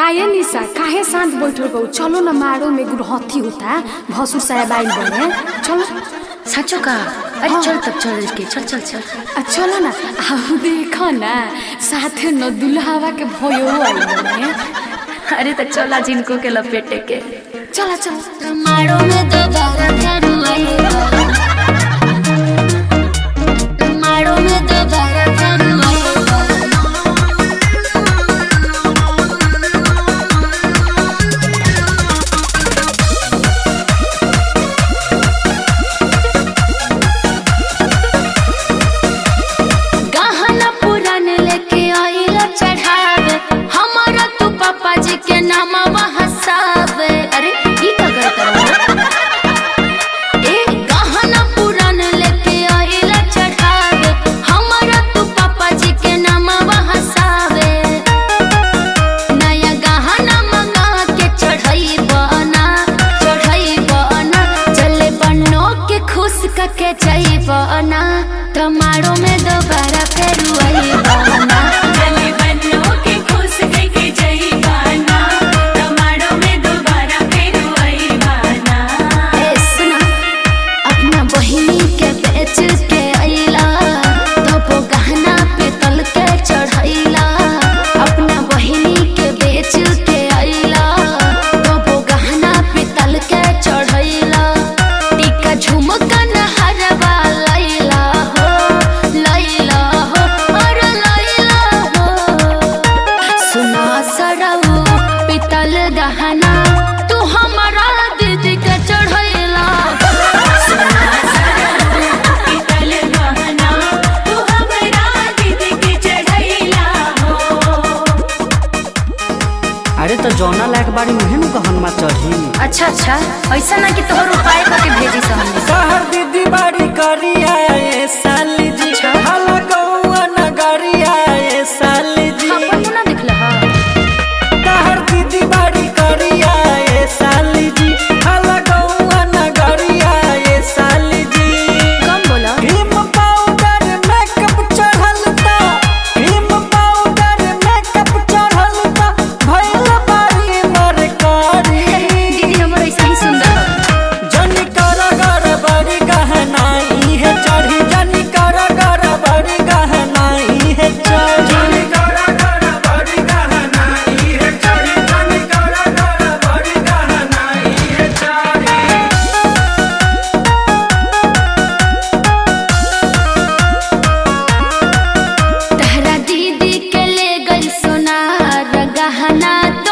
काहे निशा काहे शांत बैठल बा चलो न मारो में गुरहथी होता भसुर साहब आइल बने चलो साँचो का अरे चल तब चल के चल चल चल आ चलो न आउ देख न साथे न दुल्हावा के भयो आइल बने अरे तो चला जिनको के लपेटे के चला चला मारो में दोबारा करू आएगा मारो में दोबारा करू आएगा गहना पुरान लेके आइल चढ़ावे हमारा तू पापा जी के नाम हसावे अरे ई का करत ए गहना पुरान लेके आइल चढ़ावे हमारा तू पापा जी के नाम हसावे नया गहना मंगा के चढ़ाई बना चढ़ाई बना चले बनो के खुश कके जाई बना तमारो में दोबारा फेर आई बना चले बनो के खुश के जई बाना तमारो में दोबारा फिर वही बाना ए सुना अपना बहिनी के बेच के अइला तो गहना पे तल के चढ़ैला अपना बहिनी के बेच के अइला तो गहना पे तल के चढ़ैला टीका झुमका नहरवा लैला हो लैला हो और लैला हो सुना सरऊ पितल गहना तू हमारा दीदी के चढ़ैला पितल गहना तू हमरा दीदी के चढ़ैला हो अरे तो जौना लायक बाड़ी मुहे नु गहनमा चढ़ी अच्छा अच्छा ऐसा ना कि तोहर उपाय करके भेजी से हमने सहर दीदी बाड़ी करिया ए साली जी हाला गौआ नगरिया ए साली जी अपन ना दिखला हा सहर दीदी बाड़ी करिया ए साली जी हाला गौआ नगरिया ए साली जी कम बोला क्रीम पाउडर मेकअप चढ़ल ता क्रीम पाउडर मेकअप चढ़ल ता भइल बारी मरकारी दीदी हमर ऐसा ही सुंदर है जनी कर गर बड़ी गहनाई है चढ़ी जनी कर गर बड़ी गहनाई है चढ़ी तहरा दीदी के ले गई सोनार गहना तो